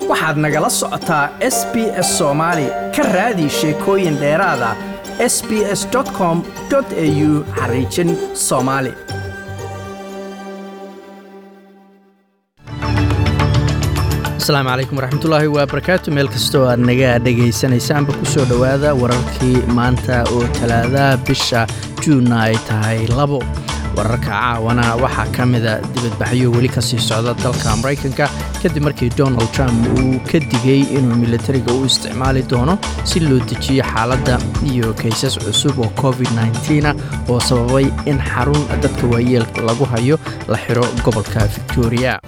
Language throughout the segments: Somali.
waxaad nagala socotaa s b s soomaali ka raadi sheekooyin dheeraada s b s com au xariijin soomaali asalaamu calaykum waraxmatullaahi wabarakaatu meel kastoo aad naga dhegaysanaysaanba ku soo dhowaada wararkii maanta oo talaadaha bisha juunna ay tahay labo wararka caawana waxaa ka mida dibadbaxyo weli ka sii socda dalka maraykanka kadib markii donald trump uu ka digay inuu militariga u isticmaali doono si loo dejiyo xaaladda iyo kaysas cusub oo covid ah oo sababay in xarun dadka waayeelka lagu hayo la xiro gobolka victoria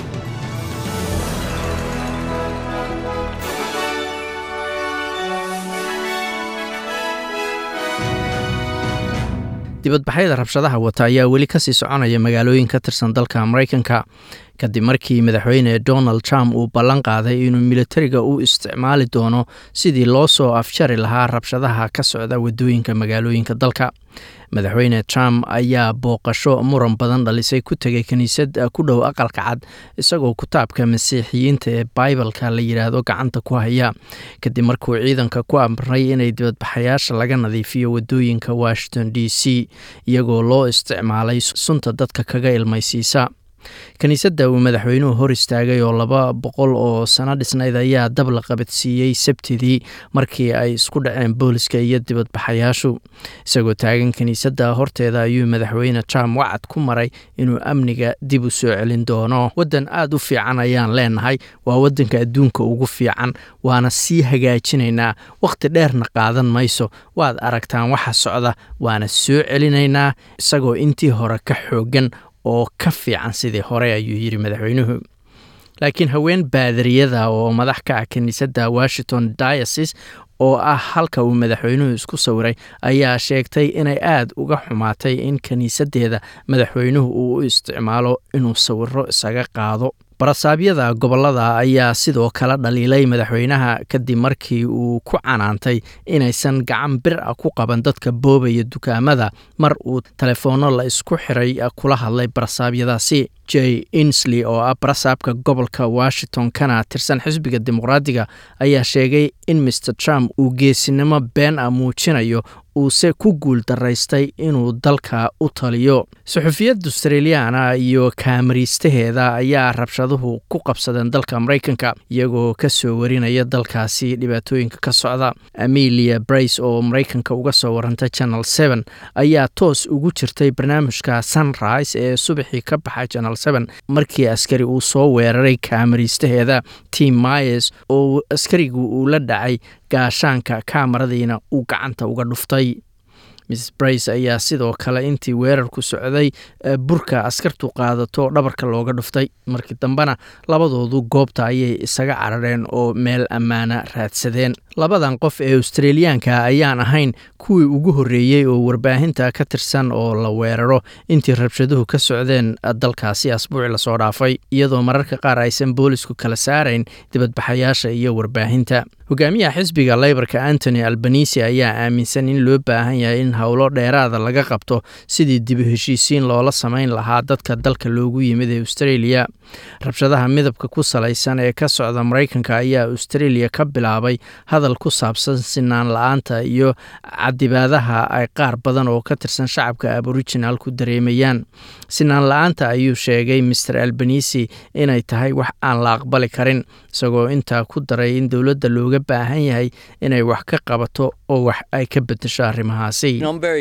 dibadbaxyada rabshadaha wata ayaa weli kasii soconaya magaalooyin ka tirsan dalka maraykanka kadib markii madaxweyne donald trump uu ballan qaaday inuu militariga u isticmaali doono sidii loo soo afjari lahaa rabshadaha ka socda wadooyinka magaalooyinka dalka madaxweyne trump ayaa booqasho muran badan dhalisay ku tegay kiniisad ku dhow aqalka cad isagoo kitaabka masiixiyiinta ee baibalka la yidhaahdo gacanta ku haya kadib markuu ciidanka ku amray inay dibadbaxayaasha laga nadiifiyo wadooyinka washington d c iyagoo loo isticmaalay sunta dadka kaga ilmaysiisa kiniisadda uu madaxweynuhu hor istaagay oo laba boqol oo sano dhisnayd ayaa dab la qabadsiiyey sabtidii markii ay isku dhaceen booliska iyo dibadbaxayaashu isagoo taagan kiniisadda horteeda ayuu madaxweyne trump wacad ku maray inuu amniga dib u soo celin doono waddan aad u fiican ayaan leenahay waa waddanka adduunka ugu fiican waana sii hagaajinaynaa wakhti dheerna qaadan mayso waad aragtaan waxa socda waana soo celinaynaa isagoo intii hore ka xoogan oo ka fiican sidii hore ayuu yidhi madaxweynuhu laakiin haween baadariyada oo madax ka ah kiniisadda washington diasis oo ah halka uu madaxweynuhu isku sawiray ayaa sheegtay inay aad uga xumaatay in kiniisaddeeda madaxweynuhu uu u isticmaalo inuu sawiro isaga qaado barasaabyada gobolada ayaa sidoo kale dhaliilay madaxweynaha kadib markii uu ku canaantay inaysan gacan bir ah ku qaban dadka boobaya dukaamada mar uu telefoonno la isku xiray kula hadlay barasaabyadaasi j insley oo ah barasaabka gobolka washington kana tirsan xisbiga dimuqraadiga ayaa sheegay in maer trump uu geesinimo been ah muujinayo uuse ku guul daraystay inuu dalka u taliyo suxufiyadda australiyaana iyo kaamariistaheeda ayaa rabshaduhu ku qabsadeen dalka maraykanka iyagoo ka soo warinaya dalkaasi dhibaatooyinka ka socda amelia brace oo maraykanka uga soo warantay channel seven ayaa toos ugu jirtay barnaamijka sunrise ee subaxii ka baxay channel seven markii askari uu soo weeraray kaamariistaheeda tim myers oo askarigu uu la dhacay gaashaanka kaamaradiina uu gacanta uga dhuftay miss brace ayaa sidoo kale intii weerarku socday burka askartu qaadato dhabarka looga dhuftay markii dambena labadoodu goobta ayay isaga carareen oo meel ammaana raadsadeen labadan qof ee australiyaanka ayaan ahayn kuwii ugu horreeyey oo warbaahinta ka tirsan oo la weeraro intii rabshaduhu ka socdeen dalkaasi asbuuci lasoo dhaafay iyadoo mararka qaar aysan boolisku kala saarayn dibadbaxayaasha iyo warbaahinta hogaamiyaha xisbiga leybarka antony albanisi ayaa aaminsan in loo baahan yahay in howlo dheeraada laga qabto sidii dibu heshiisiin loola samayn lahaa dadka dalka loogu yimid ee australia rabshadaha midabka ku salaysan ee ka socda maraykanka ayaa australia ka bilaabay hadal ku saabsan sinaan la-aanta iyo cadibaadaha ay qaar badan oo ka tirsan shacabka aboriginal ku dareemayaan sinaan la-aanta ayuu sheegay maer albanisi inay tahay wax aan la aqbali karin isagoo intaa ku daray in dowladda looga baahan yahay inay wax ka qabato oo wax ay ka bedesho arrimahaasi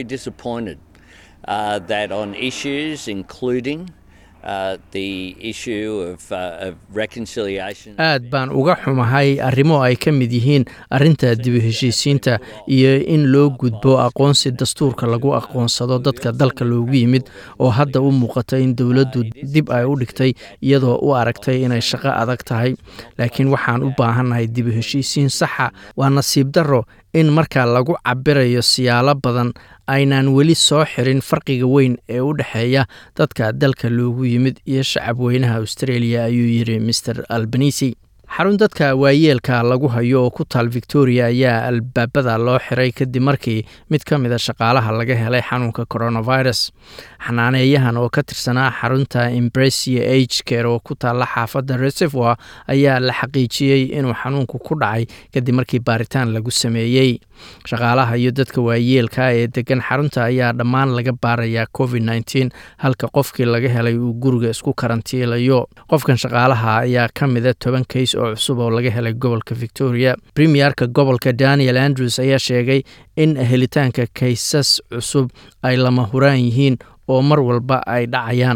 aad baan uga xumahay arrimo ay ka mid yihiin arrinta dibu heshiisiinta iyo in loo gudbo aqoonsi dastuurka lagu aqoonsado dadka dalka loogu yimid oo hadda u muuqata in dowladdu dib ay u dhigtay iyadoo u aragtay inay shaqo adag tahay laakiin waxaan u baahannahay dibu heshiisiin saxa waa nasiib darro in markaa lagu cabirayo siyaalo badan aynaan weli soo xirin farqiga weyn ee u dhexeeya dadka dalka loogu yimid iyo shacab weynaha australia ayuu yidhi maer albanisi xarun dadka waayeelka lagu hayo oo ku taal victoria ayaa albaabada loo xiray kadib markii mid ka mid a shaqaalaha laga helay xanuunka coronavirus xanaaneeyahan oo ka tirsanaa xarunta impresia age care oo ku taalla xaafadda reservoir ayaa la xaqiijiyey inuu xanuunku ku dhacay kadib markii baaritaan lagu sameeyey shaqaalaha iyo dadka waayeelka ee degan xarunta ayaa dhammaan laga baarayaa covid nteen halka qofkii laga helay uu guriga isku karantiilayo qofkan shaqaalaha ayaa ka mida toban kays oo cusub oo laga helay gobolka victoria premierka gobolka daniel andrews ayaa sheegay in helitaanka kaysas cusub ay lama huraan yihiin oo mar walba ay dhacayaan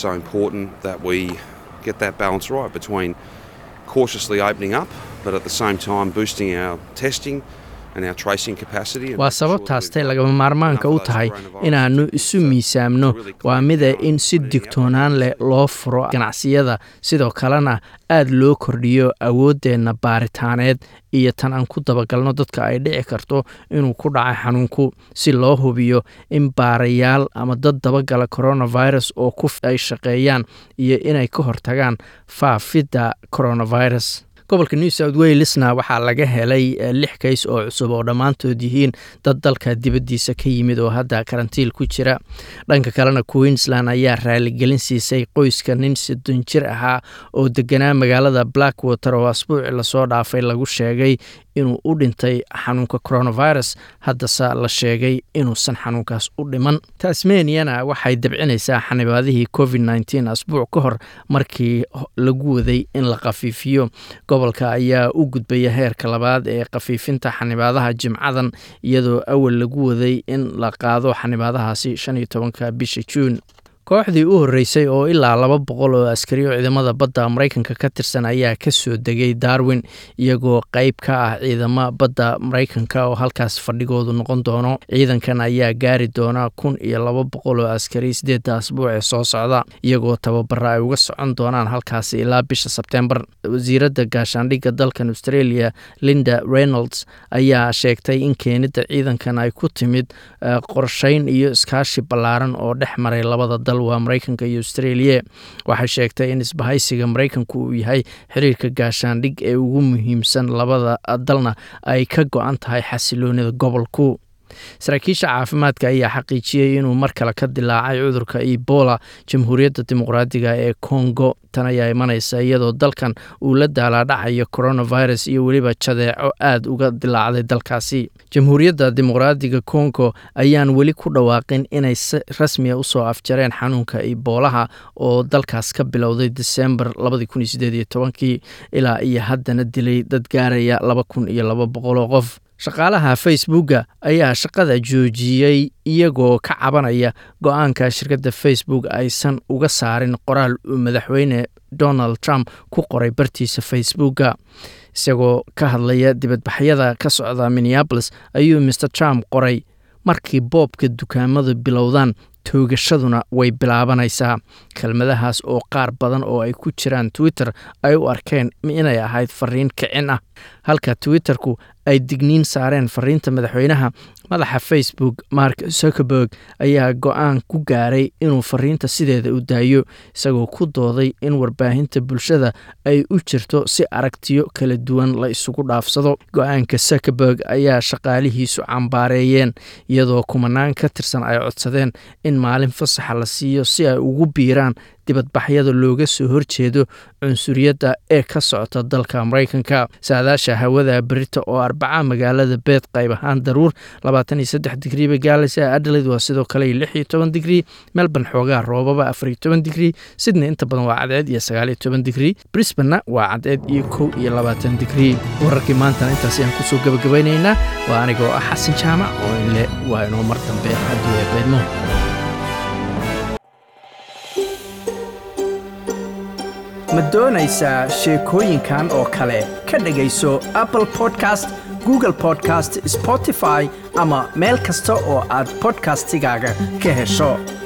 waa sababtaastay lagama maarmaanka u tahay inaannu isu miisaamno waa mida in si digtoonaan leh loo furo ganacsiyada sidoo kalena aad loo kordhiyo awooddeenna baaritaaneed iyo tan aan ku dabagalno dadka ay dhici karto inuu ku dhacay xanuunku si loo hubiyo in baarayaal ama dad dabagala coronavirus oo ku ay shaqeeyaan iyo inay ka hortagaan faafidda coronavirus gobolka new south walesna waxaa laga helay lix kays oo cusub oo dhammaantood yihiin dad dalka dibaddiisa ka yimid oo hadda karantiil ku jira dhanka kalena queensland ayaa raaligelin siisay qoyska nin soddon jir ahaa oo deganaa magaalada blackwater oo asbuuci lasoo dhaafay lagu sheegay inuu u dhintay xanuunka coronavirus haddase la sheegay inuusan xanuunkaas u dhiman tasmaniana waxay dabcinaysaa xanibaadihii covid nteen asbuuc ka hor markii lagu waday in la khafiifiyo gobolka ayaa u gudbaya heerka labaad ee khafiifinta xanibaadaha jimcadan iyadoo awal lagu waday in la qaado xanibaadahaasi shan iyo tobanka bisha juun kooxdii u horreysay oo ilaa laba boqol oo askari oo ciidamada badda maraykanka ka tirsan ayaa ka soo degay darwin iyagoo qayb ka ah ciidamo badda maraykanka oo halkaas fadhigoodu noqon doono ciidankan ayaa gaari doona kun iyo laba boqol oo askari sideedda asbuuc ee soo socda iyagoo tababara ay uga socon doonaan halkaasi ilaa bisha sebtembar wasiiradda gaashaandhigga dalkan australia linda reynolds ayaa sheegtay in keenidda ciidankan ay ku timid qorsheyn iyo iskaashi ballaaran oo dhex maray labada dal waa maraykanka iyo australia waxay sheegtay in isbahaysiga maraykanku uu yahay xiriirka gaashaandhig ee ugu muhiimsan labada dalna ay ka go-an tahay xasiloonida gobolku saraakiisha caafimaadka ayaa xaqiijiyey inuu mar kale ka dilaacay cudurka ebola jamhuuriyadda dimuqraadiga ee congo tan ayaa imanaysa iyadoo dalkan uu la daalaadhacayo coronavirus iyo weliba jadeeco aad uga dilaacday dalkaasi jamhuuriyadda dimuqraadiga congo ayaan weli ku dhawaaqin inay si rasmiya usoo afjareen xanuunka eboolaha oo dalkaas ka bilowday desembar kii ilaa iyo haddana dilay dad gaaraya laba kun iyo laba boqoloo qof shaqaalaha facebooka ayaa shaqada joojiyey iyagoo ka cabanaya go-aanka shirkadda facebook aysan uga saarin qoraal uu madaxweyne donald trump ku qoray bartiisa facebooka isagoo ka hadlaya dibadbaxyada ka socda minneabolis ayuu maer trump qoray markii boobka dukaamadu bilowdaan toogashaduna way bilaabanaysaa kelmadahaas oo qaar badan oo ay ku jiraan twitter ay u arkeen inay ahayd fariin kicin ah halka twitterku ay digniin saareen fariinta madaxweynaha madaxa facebook mark zuckerberg ayaa go-aan ku gaaray inuu fariinta sideeda u daayo isagoo ku dooday in warbaahinta bulshada ay u jirto si aragtiyo kala duwan la isugu dhaafsado go-aanka zuckerberg ayaa shaqaalihiisu cambaareeyeen iyadoo kumanaan ka tirsan ay codsadeen in maalin fasaxa la siiyo si ay ugu biiraan dibadbaxyada looga soo horjeedo cunsuriyadda ee ka socota dalka maraykanka saadaasha hawada berita oo arbaca magaalada beed qayb ahaan daruur digrii bay gaalaysa adelaid waa sidoo kale lix iyo toban digrii melbourne xoogaa roobaba afariyo toban digrii sydney inta badan waa cadceed iyo sagaaliyo toban digrii brisbanna waa cadceed iyo kow iyo labaatan digrii wararkii maantana intaas ayaan kusoo gabagabaynaynaa waa anigoo ah xasan jaamac oo inle waa inoo mar dambe hadduu eebeydmo ma doonaysaa sheekooyinkan oo kale ka dhegayso apple podcast google podcast spotify ama meel kasta oo aad bodkastigaaga ka hesho